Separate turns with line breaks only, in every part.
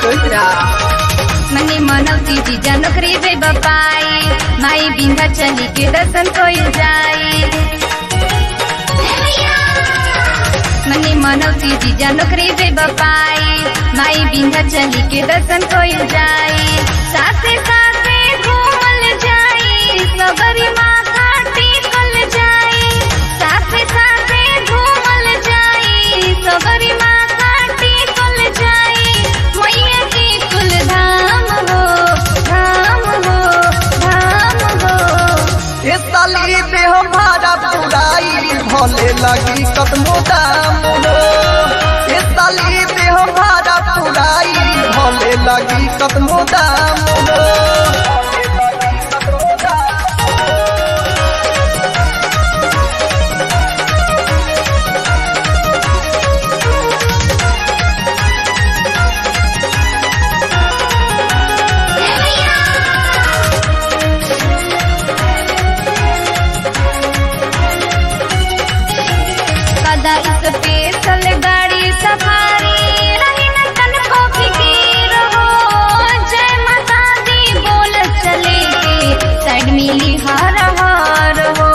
सोचरा
मने मनौती जीजा नौकरी जे बपाई माई बिंधा चली के दर्शन कोई जाई मने मनौती जीजा नौकरी जे बपाई माई बिंधा चली के दर्शन कोई जाई साथे साथे घूमल जाई सबरी माथा टेकल जाई साथे साथे घूमल जाई सबरी माथा टेकल जाई मैया के कुल धाम हो धाम हो धाम हो
ए साली पे हम भाड़ा पुराई भले लगी कदमो दाम हो ए साली पे हम भाड़ा पुराई भले लगी कदमो दाम हो
कदा स्पेशल गाड़ी सफारी रही न तन को फिकीर हो जय माता दी बोल चले के साइड मिली हर हर हो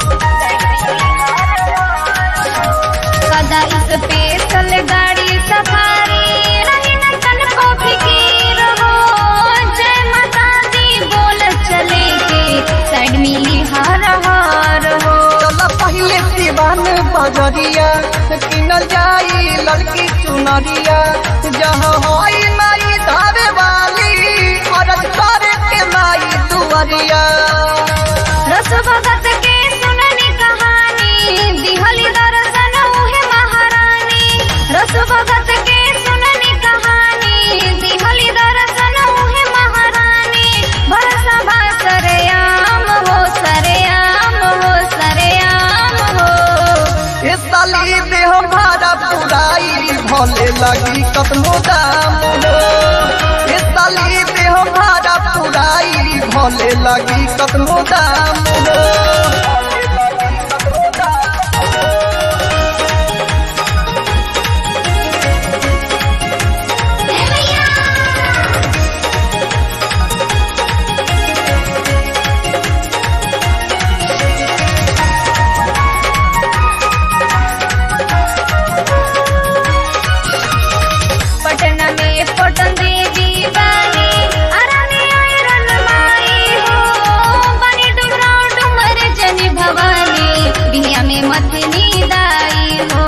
कदा स्पेशल गाड़ी सफारी रही न तन को फिकीर हो जय माता दी बोल चले के साइड मिली हर हर हो
चल पहले सिवान बजरिया किनल जाई लड़की चुनरिया जहाँ होई माई धावे वाली औरत करे के माई दुआरिया
रस भगत के सुननी कहानी दिहली दर्शन उहे महारानी रस भगत के सुननी कहानी दिहली दर्शन उहे महारानी भरसा भा सरेआम हो सरेआम हो सरेआम हो
ए साली पे हम भाड़ा पुराई भले लगी कतनो दाम हो ए साली पे हम भाड़ा पुराई भले लगी कतनो दाम हो
पटना में पटन देवी बानी अरानी आयरन माई हो बनी डुमरा डुमर जनी भवानी बिया में मथनी दाई हो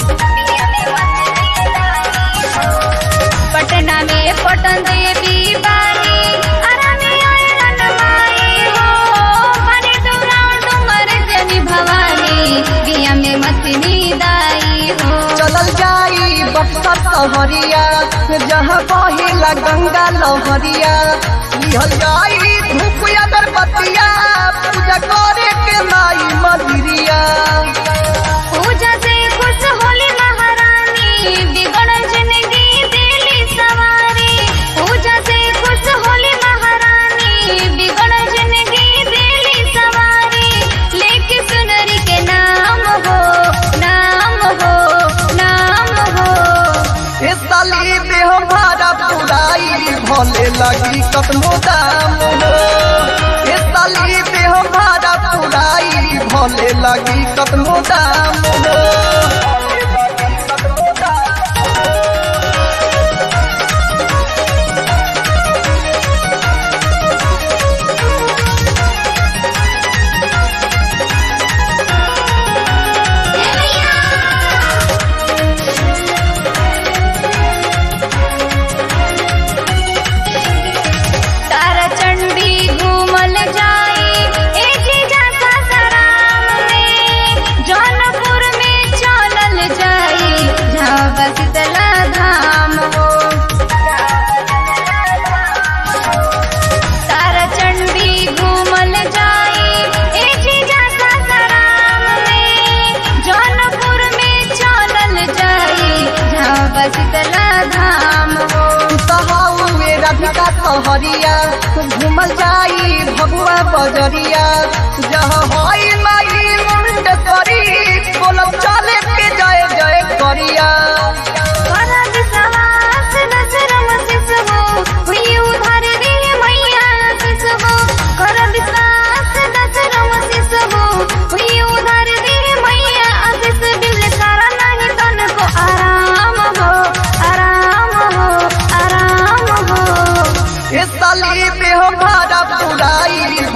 पटना में पटन देवी बानी अरानी आयरन माई हो बनी डुमरा डुमर जनी भवानी बिया में मथनी दाई हो
चलल जाई बक्सर सहरिया जहाँ बहिला गंगा लहरिया लिहल जाई धूप अगरबत्तिया पूजा करे के माई मंदिरिया
पूजा से खुश होली महारानी बिगड़ जिंदगी दिली सवारी पूजा से खुश होली महारानी बिगड़ जिंदगी दिली सवारी लेके सुनरी के नाम हो नाम हो नाम हो
ए साली पे हम भाड़ा पुराई भले लगी कतनो दाम हो ए साली पे हम भाड़ा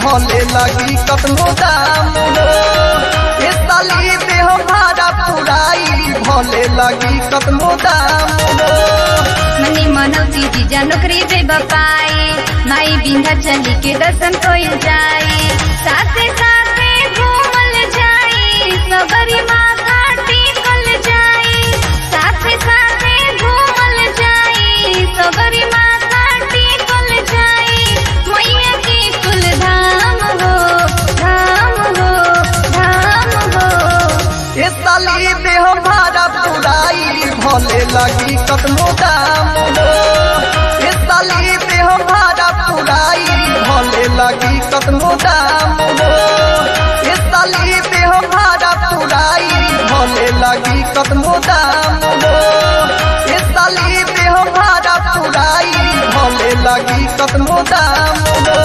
भले लगी कतनो दाम हो ए साली देह भाड़ा पुराई भले लगी कतनो दाम हो
मनी मनौती जीजा नौकरी दे बपाए माई बिंधा चली के दर्शन कोइल जाए साथे साथे घूमल जाए सबरी माता टेकल जाए साथे साथे घूमल जाए सबरी माता टेकल जाए मैया के कुल धाम हो धाम हो धाम हो
ए साली देह भाड़ा पुराई भले लगी कतनो दाम हो ए साली देह भाड़ा पुराई भले लगी कतनो दाम हो ए साली देह भाड़ा पुराई भले लगी कतनो दाम हो ए साली देह भाड़ा पुराई भले लगी कतनो दाम हो